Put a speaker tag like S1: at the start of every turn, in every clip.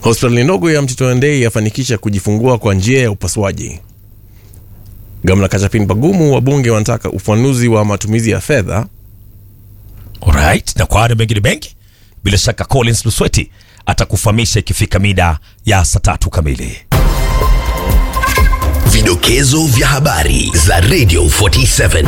S1: Hospitali ndogo ya Mtito Ndei yafanikisha kujifungua kwa njia ya upasuaji. Gamla Kachapin Bagumu, wabunge wanataka ufanuzi wa matumizi ya fedha.
S2: Alright, na kwa hayo mengine mengi, bila shaka Collins Lusweti atakufahamisha ikifika mida ya saa tatu kamili.
S3: Vidokezo vya habari za Radio 47.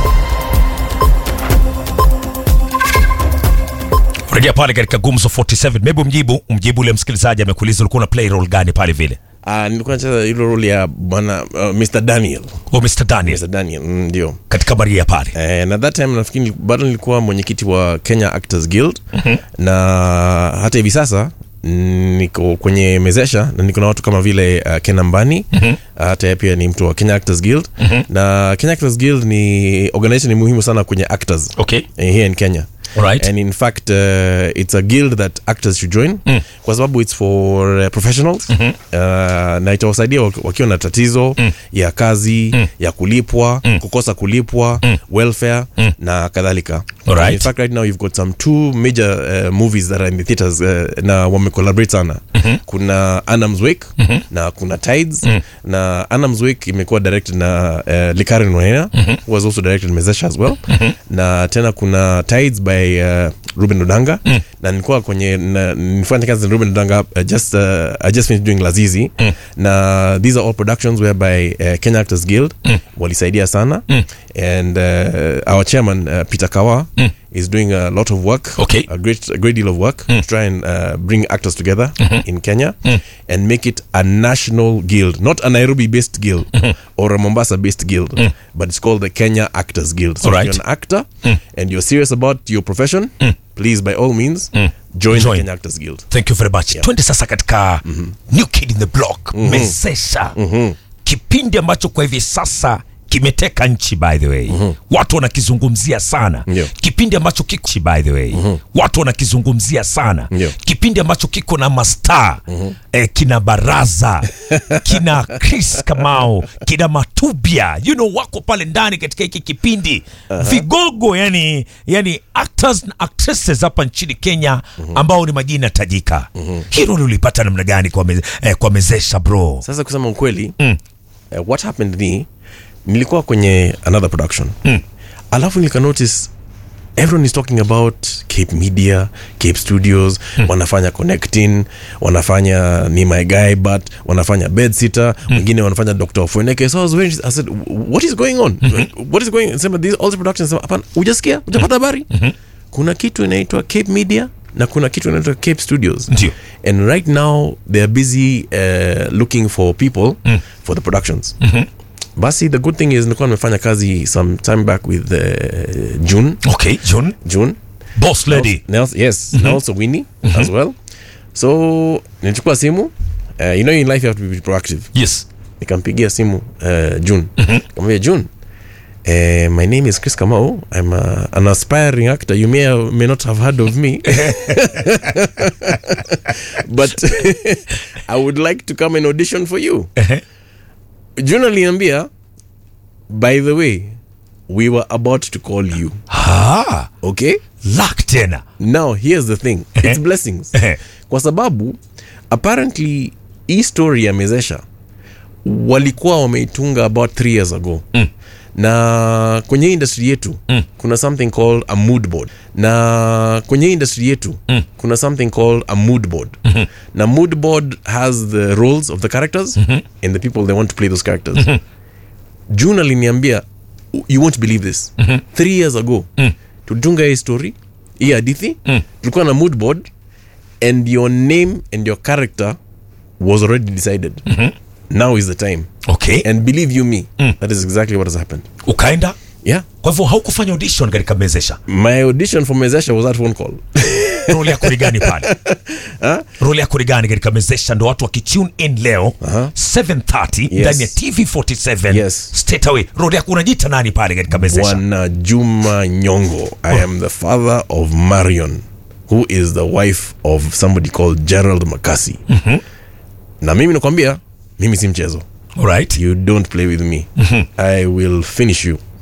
S2: Rejea pale katika Gumzo 47. Maybe mjibu mjibu ule msikilizaji amekuuliza ulikuwa na play role gani pale vile.
S1: Uh, nilikuwa nacheza ile role ya bwana uh, Mr Daniel.
S2: Oh, Mr. Daniel
S1: Mr Daniel mm, ndio.
S2: katika Maria pale.
S1: Eh, na that time nafikiri bado nilikuwa mwenyekiti wa Kenya Actors Guild na hata hivi sasa mm, niko kwenye mezesha na niko na watu kama vile uh, Ken Ambani hata yeye pia ni mtu wa Kenya Actors Guild na Kenya Actors Guild ni organization ni muhimu sana kwenye actors
S2: Okay.
S1: eh, here in Kenya
S2: Alright.
S1: and in fact uh, it's a guild that actors should join kwa sababu it's for uh, professionals uh, na itawasaidia wak- wakiwa na tatizo ya kazi ya kulipwa kukosa kulipwa welfare na kadhalika
S2: Alright.
S1: in fact right now you've got some two major uh, movies that are in the theaters uh, na wamecollaborate sana kuna Anam's Wake na kuna Tides na Anam's Wake imekuwa directed na uh, Likaren Wainaina who was also directed Mezesha as well na tena kuna Tides by uh, Ruben Odanga na nilikuwa kwenye na, nilifanya kazi na Ruben Odanga uh, just uh, I just finished doing Lazizi na these are all productions whereby uh, Kenya Actors Guild walisaidia sana and uh, our chairman uh, Peter Kawa is doing a lot of work
S2: Okay.
S1: a great a great deal of work to try and uh, bring actors together in Kenya and make it a national guild, not a Nairobi based guild or a Mombasa based guild, but it's called the Kenya Actors Guild. So
S2: Alright.
S1: if you're an actor and you're serious about your profession, please by all means join,
S2: Join.
S1: the Kenya Actors Guild.
S2: Thank you very much. Twende sasa katika New Kid in the Block, Mezesha. Kipindi ambacho kwa hivi sasa kimeteka nchi by the way. Watu wanakizungumzia sana.
S1: Ndio.
S2: Kipindi ambacho kiko by the way. Watu wanakizungumzia sana.
S1: Ndio.
S2: Kipindi ambacho kiko na mastaa eh, kina Baraza, kina Chris Kamau, kina Matubia. You know wako pale ndani katika hiki kipindi. Vigogo yani yani actors na actresses hapa nchini Kenya ambao ni majina tajika. Hilo ulipata namna gani kwa meze, eh, kwa mezesha bro?
S1: Sasa kusema ukweli uh, what happened ni nilikuwa kwenye another production alafu nika notice everyone is talking about cape media cape studios wanafanya connecting wanafanya ni my guy but wanafanya bedsitter wengine wanafanya dr Fueneke. so I, was very, i said what is going on what is going sema these all the productions sema hapana hujasikia hujapata habari kuna kitu inaitwa cape media na kuna kitu inaitwa cape studios
S2: Ndio.
S1: and right now they are busy uh, looking for people for the productions basi the good thing is nilikuwa nimefanya kazi some time back with uh, june
S2: Okay, John,
S1: june
S2: boss lady.
S1: Nels, yes na also winnie as well so nilichukua simu uh, you know in life you have to be proactive
S2: Yes.
S1: nikampigia simu uh, june kamwambia june Uh, my name is Chris Kamau. I'm uh, an aspiring actor. You may or may not have heard of me, but I would like to come and audition for you. June aliniambia, by the way, we were about to call you.
S2: Ah,
S1: Okay?
S2: luck tena.
S1: now here's the thing it's blessings kwa sababu apparently hii story ya mezesha walikuwa wameitunga about three years ago mm. na kwenye hii industry yetu mm. kuna something called a mood board na kwenye hii industry yetu mm. kuna something called a mood board mm-hmm. na mood board has the roles of the characters mm-hmm. and the people they want to play those characters mm-hmm. june aliniambia you won't believe this mm-hmm. three years ago mm. tulitunga hii story hii hadithi mm. tulikuwa na mood board and your name and your character was already decided mm-hmm. now is the time
S2: Okay.
S1: and believe you me that is exactly what has happened
S2: Ukaenda?
S1: yeah
S2: Kwa hivyo haukufanya audition katika mezesha.
S1: my audition for mezesha was that phone call
S2: role yako ni gani pale role yako ni gani katika mezesha ndo watu wakitune in leo 730 ndani ya tv 47
S1: Yes.
S2: straight away role yako unajita nani pale katika mezesha
S1: bwana juma nyongo i am the father of marion who is the wife of somebody called gerald makasi na mimi nakwambia mimi si mchezo
S2: Alright.
S1: you don't play with me i will finish you